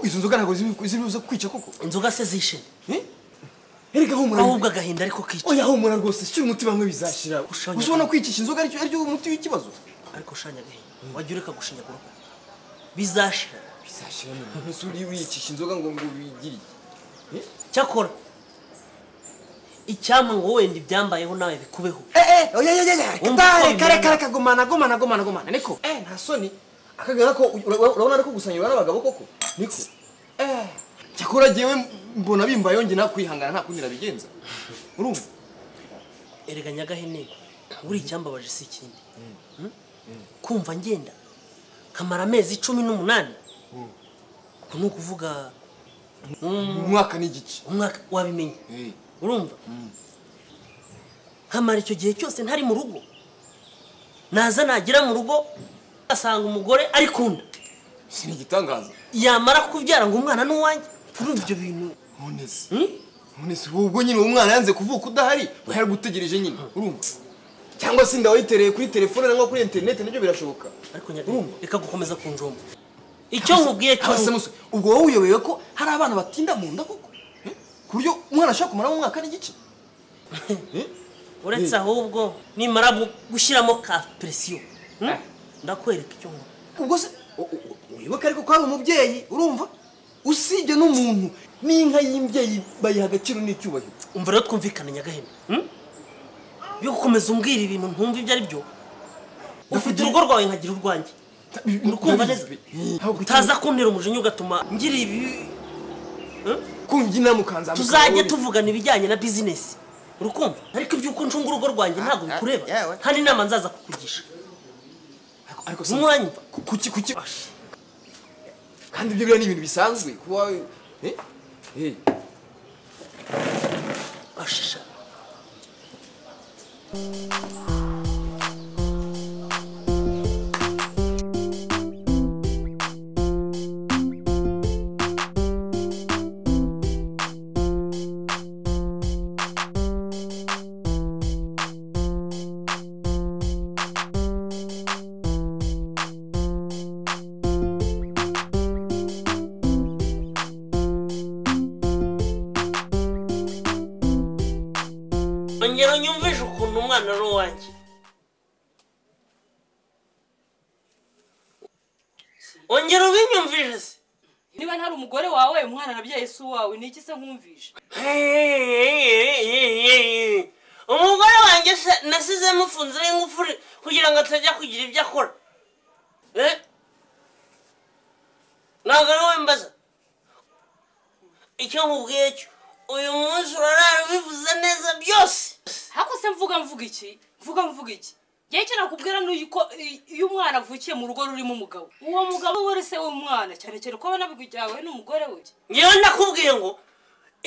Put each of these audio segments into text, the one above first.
izo nzoga ntabwo zibuze kwica koko inzoga se zishe erega humura ahubwo agahinda ariko kica oya humura rwose shyira umuti bamwe bizashira Ushanya- gusa ubona kwicisha inzoga aricyo aricyo umuti w'ikibazo ariko ushanya agahinda wajya ureka gushinyagura bizashira bizashira none ntese uri wiyicisha inzoga ngo ngo ubigiriye cyakora icyampa ngo wenda ibyambayeho nawe bikubeho eee oya oya oya Wumva uko kare kare bimera. kare kagumana gomana gomana gomana niko eee nta soni akagana ko ura- ura- urabona ari ko gusanyirwa n'abagabo koko niko eee cyakora jyewe mbona bimba yongeye nawe kwihangana nta kundi nabigenza urumva erega nyagahene buri icyambabaje si ikindi Hmm? kumva ngenda kamara amezi cumi n'umunani ubwo ni ukuvuga umwaka n'igice umwaka wabimenye Eh. urumva nkamara icyo gihe cyose ntari mu rugo naza nagera mu rugo asanga umugore ari kunda si ni igitangaza yamara kubyara ngo umwana ni uwanjye kuri ibyo bintu nonese hmm? nonese wowe ubwo nyine uwo mwana yanze kuvuka udahari wari gutegereje nyine urumva cyangwa se inda wayitereye kuri telefone cyangwa kuri interineti nabyo birashoboka ariko nyagahene urumva reka gukomeza kunjomba icyo nkubwiye Haba se cyose musore, ubwo wowe uyobewe ko hari abana batinda mu nda koko Eh? ku buryo umwana ashobora kumara umwaka n'igice Eh? uretse ahubwo nimara gu- gushyiramo ka presiyo Eh. ndakwereka icyo nkora ubwo se u- u- u- wibuke ariko ko hari umubyeyi urumva usibye n'umuntu n'inka y'imbyeyi bayiha agaciro n'icyubahiro umva rero twumvikane nyagahene hmm? yo gukomeza umbwira ibintu ntumva ibyo ari byo ufite Ndakugira- urugo rwawe nkagira urwanjye urukumva neza Ntabwo utaza kuntera umujinya ugatuma ngira ibi Hmm? kunga inama ukanzamuka tuzajye wowe. tuvugana ibijyanye na bizinesi urukumva ariko iby'uko ncunga urugo rwanjye ntabwo ah, bikureba yewe. nta n'inama nzaza kukugisha Ariko- ariko se- umwanya Ku- kuki kuki kandi ibyo biriya ni ibintu bisanzwe kuba eh? Eh. ashisha ongera unyumvishe ukuntu umwana ari uwanjye ongera ubinyumvishe se niba ntari umugore wawe umwana nabyaye si uwawe ni iki se nkumvisha umugore wanjye se nasize mufunze n'ingufuri kugira ngo atajya kugira ibyo akora Eh? ntabwo ari wowe mbaza icyo nkubwiye cyo uyu munsi urarara ubivuze neza byose hako se mvuga mvuga iki mvuga mvuga iki njyewe icyo nakubwira ni uko iyo umwana avukiye mu rugo rurimo umugabo uwo mugabo we ari se w'umwana cyane cyane ko abona byawe n'umugore we ngewe ndakubwiye ngo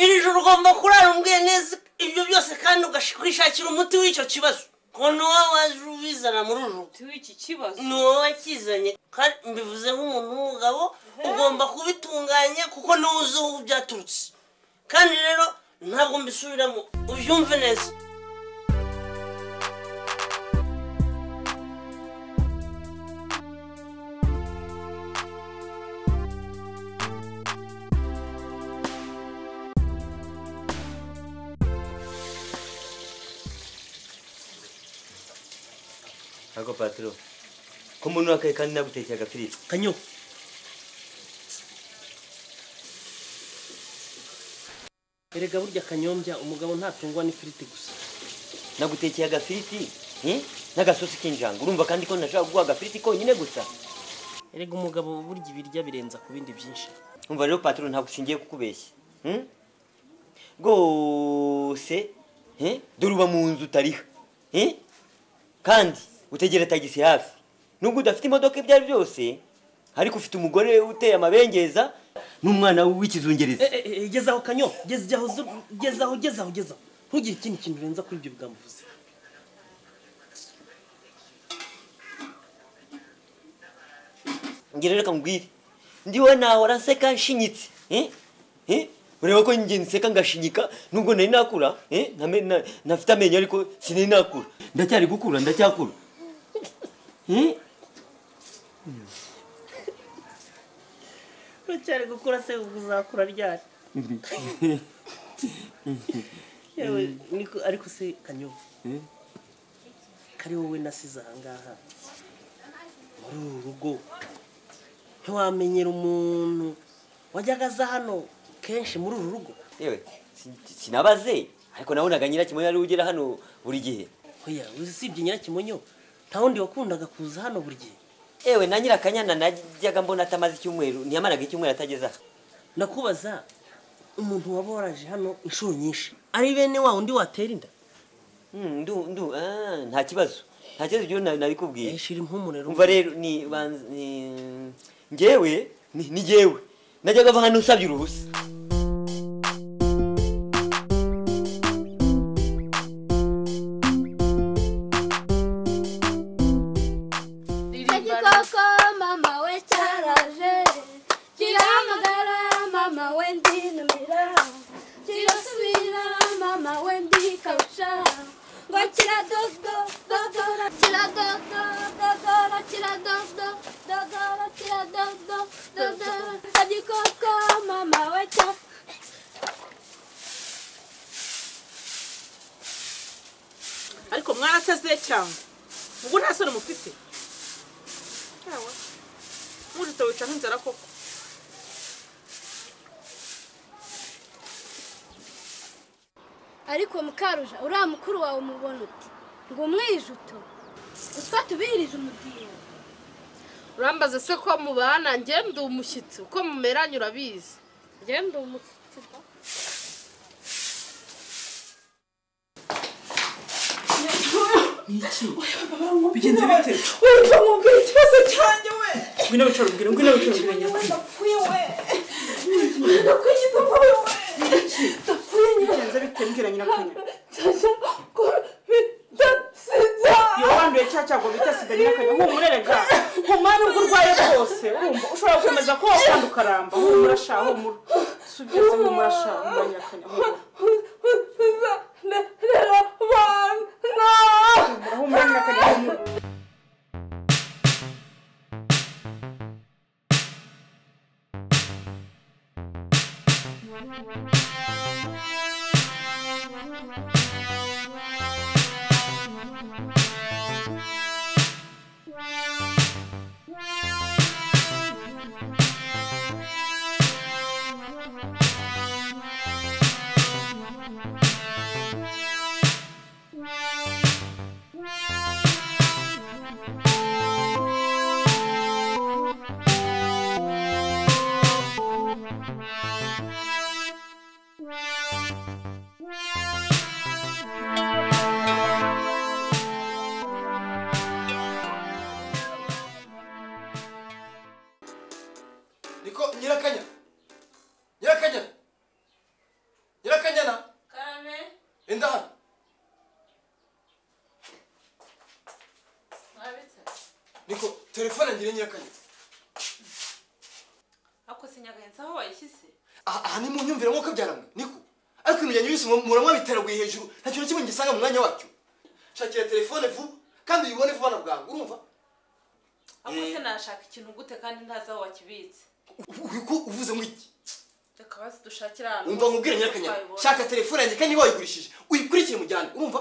iri joro ugomba kurara umbwiye neza ibyo byose kandi ugakwishakira umuti w'icyo kibazo ngo ni wowe waje ubizana muri uru rugo tuwe iki kibazo ni wowe wakizanye kandi mbivuze nk'umuntu w'umugabo ugomba kubitunganya kuko niwe uzi aho byaturutse kandi rero ntabwo mbisubiramo ubyumve neza Ako patro. Ko umuntu wakaye kandi nagutekeye agafiriti. kanyo erega burya kanyombya umugabo ntatungwa n'ifiriti gusa Nagutekeye agafiriti, eh? N'agasosi k'injanga. Urumva kandi ko nashaka kuguha agafiriti konyine gusa. erega umugabo burya ibirya birenza ku bindi byinshi Umva rero patro ntabwo ushingiye kukubeshya. Hmm? Rwose, eh? Dore uba mu nzu utariha. Eh? Kandi utegera tagisi hafi. Nubwo udafite imodoka ibyo ari byose, ariko ufite umugore uteye amabengeza n'umwana w'ikizungereza. gezaho kanyo gezaho gezaho gezaho gezaho ntugire ikindi kintu urenza kuri ibyo bwamuvuze ngero reka mubwire ndiwe nahora nseka nshinyitse eh? Eh? ureba ko njye nseka ngashinyika nubwo nari nakura eh? Ntame- na- ntafite amenyo ariko sinari nakura ndacyari gukura ndacyakura Eh? ko cyane gukura se uzakura ryari yewe niko ariko se kanyobo kari wowe nasize ahangaha muri uru rugo ntiwamenyera umuntu wajyaga aza hano kenshi muri uru rugo yewe sin- sinabaze ariko nabonaga nyirakimonyo ari we ugera hano buri gihe oya usibye nyirakimonyo nta wundi wakundaga kuza hano buri gihe yewe na nyirakanyana najyaga mbona atamaze icyumweru ntiyamaraga icyumweru atageze aha ndakubaza umuntu waba waraje hano inshuro nyinshi ari bene wa undi watera inda Hmm, ndu ndu ah, nta kibazo nta kibazo ibyo na- nabikubwiye yishira impumurero umva rero ni banz- ni- njyewe ni ni njyewe najyaga ava hano usabye uruhusa Igikoko mama we cyaraje kirahamagara mama we ndi numira kirasubira mama we ndi kabusha ngo kiradodododora kiradodododora kiradodododora kiradodododora igikoko mama we cyaraje ariko mwaraseze cyangwa ubwo nta soni mufite yawe mujite wica nk'inzara koko ariko mukaruja uriya mukuru wawe umubona uti ngo umwijuto utwo tubirije umudiho urambaza se ko mubana njye ndi umushyitsi uko mumeranye urabizi njye ndi umushyitsi da. bigenze bite wumva mubwira ikibazo cyanjye we ngwino wicara ubwire ngwino wicara ubwire ndapfuye we ndapfuye papa we we ndapfuye nyina bigenze bite mbwira nyirakanyana cyashya ko bita sida iyo wanduye cya cyago bita sida nyirakanyana humure rega humura nubwo urwaye rwose wumva ushobora gukomeza kuba wakanda ukaramba humura sha humura subiza humura sha humura nyirakanyana humura sida rero bana humura humura nyirakanyana humura niko nyirakanya nyirakanya nyirakanyana karame enda hano niko telefone ngire nyirakanya ako sinyagahenze aho wayishyize aha aha ni mu myumvire nk'uko byaramwe niko ariko ibintu byanyu byose muramwa biteraguye hejuru nta kintu na kimwe ngisanga mu mwanya wacyo shakira telefone vuba kandi uyibone vuba na bwangu urumva ako Eh. se nashaka ikintu gute kandi ntazi aho wakibitse uko uvuze nk'iki reka bazi dushakire ahantu wumva nkubwire nyirakanyana shaka telefone yanjye kandi niba wayigurishije uyikurikire mujyane urumva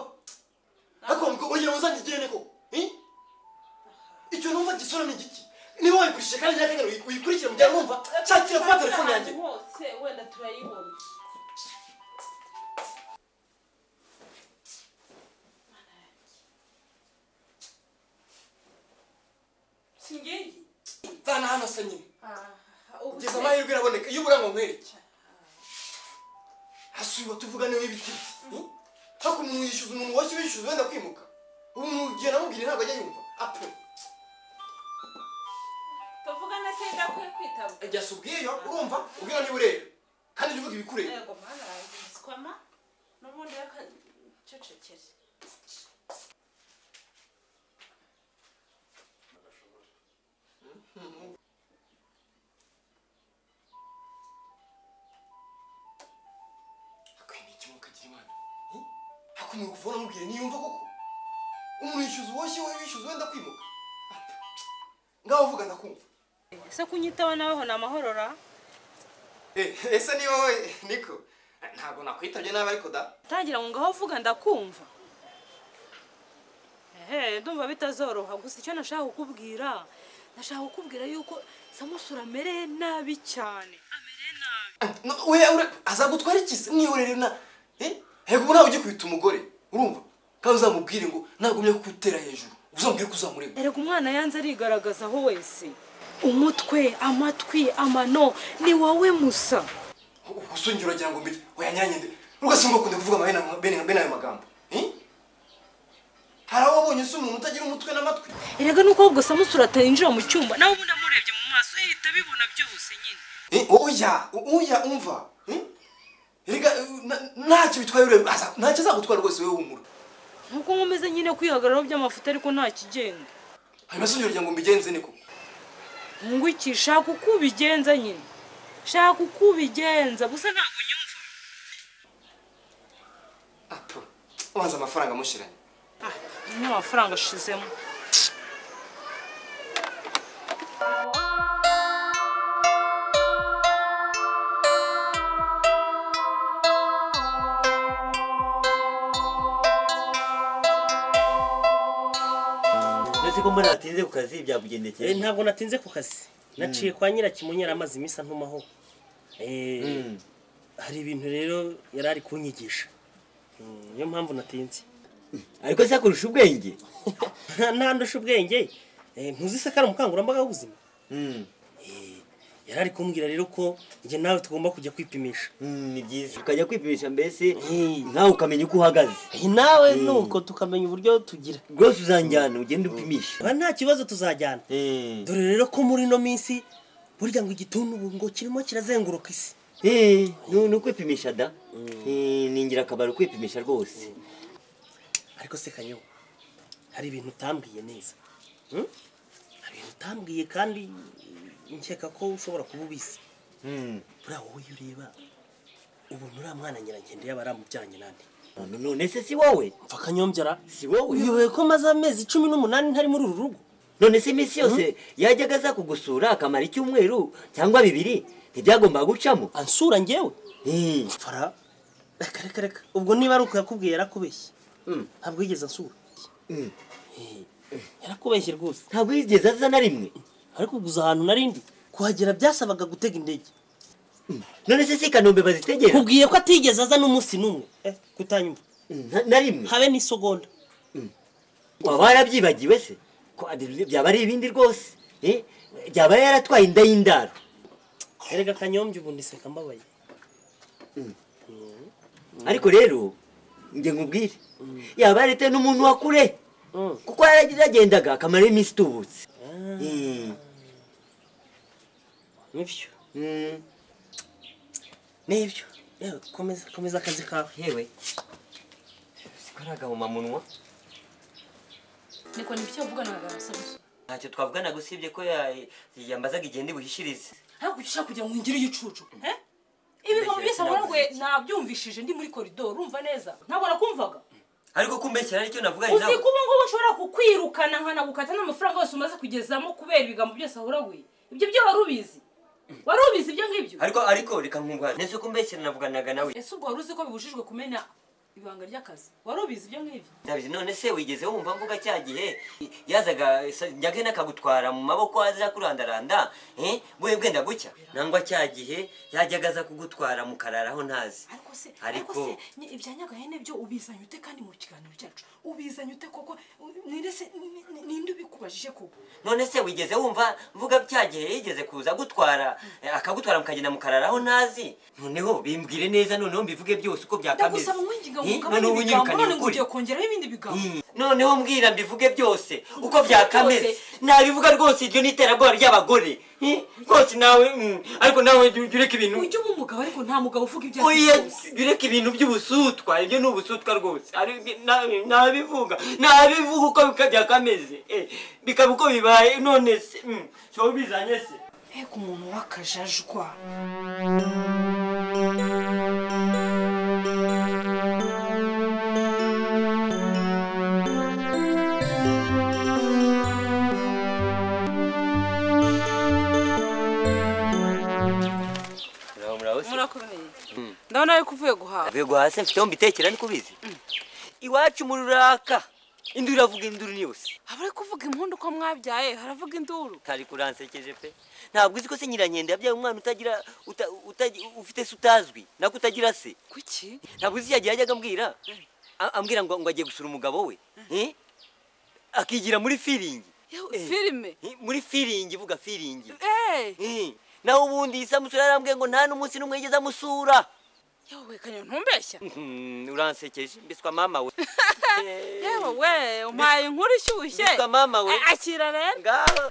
ariko ngo urugero uzangigene ko icyo numva gisura ni igiki niba wayigurishije kandi nyirakanyana uyi- uyikurikire mujyane urumva shakira vuba telefone yanjye hose wenda turayibona singeyi nzana hano se nyine ubu ngeza amahirwe iraboneka iyo uburango nkwereke hasubiba tuvugane w'ibiti ariko umuntu yishyuza umuntu washyu bishyuza wenda kwimuka ubu umuntu ugiye namubwira ntabwo ajya yumva ape tuvugane se ndakwiye kwitaba jya se ubwiyo urumva ubwira niba ureba kandi jya uvuga ibikureba yego mwana sikoma n'ubundi yakacecekere akwiye ni ikimuka kagira imana ariko umuntu kuvura amubwira niyumva koko umuntu yishyuza uwashyu we bishyuza wenda kwimuka ngaho uvuga ndakumva ese kunyitaho nawe ho ni amahorora Eh, ese ni wowe niko ntabwo nakwitabye nabi ariko da tangira ngo ngaho uvuga ndakumva ehe ndumva bitazoroha gusa icyo nashaka kukubwira nashaka kukubwira yuko samusura amereye nabi cyane amereye nabi No, we ure azagutwara iki mwihorere na eh hego ubu ntawe ugiye kwita umugore urumva kandi uzamubwire ngo nagumye kukutera hejuru uzambwire ko uzamureba erega umwana yanze arigaragazaho wese umutwe amatwi amano ni wowe musa usongera uragira ngo mbere wayanyanye nde rugasimba ukunda kuvuga amahena bene bene ayo magambo eh hari aho wabonye se umuntu utagira umutwe n'amatwi erega nuko ahubwo samusura atayinjira mu cyumba nawe ubundi amurebye mu maso yahita abibona byose nyine Eh, oya oya umva eh? erega eh, na- ntacyo bitwaye urebe aza- ntacyo azagutwara rwose wowe humura nkuko nkomeze nyine kwihagararaho by'amafuta ariko nta kigenda hanyuma se ugira ngo mbigenze niko ngwiki shaka uko ubigenza nyine shaka uko ubigenza gusa ntabwo unyumva apo ubanza amafaranga amushiranye ah nyine amafaranga ashizemo ndetse ko mbona watinze ku kazi byakugendekeye Eh, ntabwo natinze ku kazi naciye kwa nyirakimonyi yari amaze iminsi antumaho Eh, Mm. hari ibintu rero yari ari kunyigisha Mm, niyo mpamvu natinze ariko se akurusha ubwenge ntandusha ubwenge Eh, ntuzi se ko ari umukangurambaga w'ubuzima Mm, yari ari kumbwira rero ko njye nawe tugomba kujya kwipimisha mm, ni byiza ukajya kwipimisha mbese Mm. nawe ukamenya uko uhagaze nawe nuko tukamenya uburyo tugira rwose uzanjyana ugende upimisha nta kibazo tuzajyana Eh, dore rero ko muri ino minsi burya ngo igituntu ubu ngo kirimo kirazenguruka isi eh, nu- ni ukwipimisha da Eh, ni ingirakamaro kwipimisha rwose ariko se kanyo hari ibintu utambwiye neza Hmm? hari ibintu utambwiye kandi nkeka ko ushobora kuba ubizi Mm. buriya wowe iyo ureba ubona uriya mwana nyiragenda yaba aramubyaranye nande none none se si wowe mva akanyombyara si wowe uyobewe ko maze amezi cumi n'umunani ntari muri uru rugo none se iminsi yose yajyaga aza kugusura akamara icyumweru cyangwa bibiri ntibyagombaga gucamo ansura ngewe Eh, fara reka reka reka ubwo niba ari uko yakubwiye yarakubeshye Mm. ntabwo yigeze ansura Mm. Eh, yarakubeshye rwose ntabwo yigeze aza na rimwe ariko guza ahantu narindi kuhagera byasabaga gutega indege none se si kanombe bazitegera nkubwiye ko atigeze aza n'umunsi n'umwe eh, kutanyumva Na- na rimwe habe n'isogonda waba warabyibagiwe se ko ari- byaba ari ibindi rwose Eh, byaba yaratwaye inda y'indaro erega kanyombya ubu ndiseka mbabaye ariko rero njye nkubwire yaba yarite n'umuntu wa kure Mm. kuko yaragendaga akamara iminsi itubutse Mm. nibyo Mm. nibyo yewe komeza komeza akazi kawe yewe siko ari agahomamunwa niko nibyo wavuganaga na samusura ntacyo twavuganaga usibye ko ya- yambazaga igenda ibuhishirize ntabwo ujya ushaka kugira ngo ungire igicucu eh? ibintu Mbese byose ntabwo ntabwo nabyumvishije ndi muri koridoro urumva neza ntabwo nakumvaga ariko kumbeshyira aricyo navuganye uzi nawe ko ubu ngubu nshobora kukwirukana nkanagukata n'amafaranga yose umaze kugezamo kubera ibigambo byose ahuraguye ibyo byo wari ubizi wari ubizi ibyo ngibyo ariko ariko reka nkumva nese kumbeshyira navuganaga nawe ese ubwo wari uzi ko bibujijwe kumena ibanga ry'akazi wari ubizi ibyo ngibyo ndabizi none se wigeze wumva mvuga cya gihe yazaga sa- njyagena akagutwara mu maboko aza kurandaranda eh, bwe bwenda gucya nangwa cya gihe yajyaga aza kugutwara mukararaho ntazi ariko se ariko Ariko- se ni- ibya nyagahene byo ubizanye ute kandi mu kiganiro cyacu ubizanye ute koko ninde se ni- ni- ninde ubikubajije koko none se wigeze wumva mvuga cya gihe yigeze kuza agutwara eh, akagutwara mukagenda mukararaho ntazi noneho bimbwire neza noneho mbivuge byose uko byakameze ndagusaba mwinginga ngo Eh, ugabanye noneho ibigambo unyirukanye none ngo ukuri. ugiye kongeraho ibindi bigambo Mm. noneho mbwira mbivuge byose uko Mbivuge byakameze byose. nabivuga rwose iryo ni iterabwoba ry'abagore Eh, rwose nawe mm, ariko nawe jya- jya ureka ibintu ujye uba umugabo ariko nta mugabo uvuga ibyo azi oya byose. jya ureka ibintu by'ubusutwa ibyo ni ubusutwa rwose Ari- na- nabivuga nabivuga uko bika- byakameze Eh, bikaba uko bibaye none se mm, si wowe ubizanye se mbega umuntu w'akajajwa muraba muraba ndabona ariko uvuye guhaha avuye guhaha se mfiteho mbitekera niko ubizi iwacu mu ruraka induru iravuga induru ni yose aba ari kuvuga impundu ko mwabyaye haravuga induru kari kuransekeje pe ntabwo uzi ko se nyirankende yabyaye umwana utagira uta, utagira- ufite se utazwi nako utagira se kuki ntabwo uzi yajya yajyaga ambwira A- ambwira ngo ngo agiye gusura umugabo we Eh? akigira muri firingi Yewe, Eh. filime Eh, muri firingi vuga firingi Eh, Eh, naho ubundi isamusura yarambwiye ngo nta n'umunsi n'umwe yigeze amusura yewe kanyo ntumbeshya Mhm, uransekeje mbiswa mama we yewe we umpaye inkuru ishyushye mbiswa mama we akira rero ngaho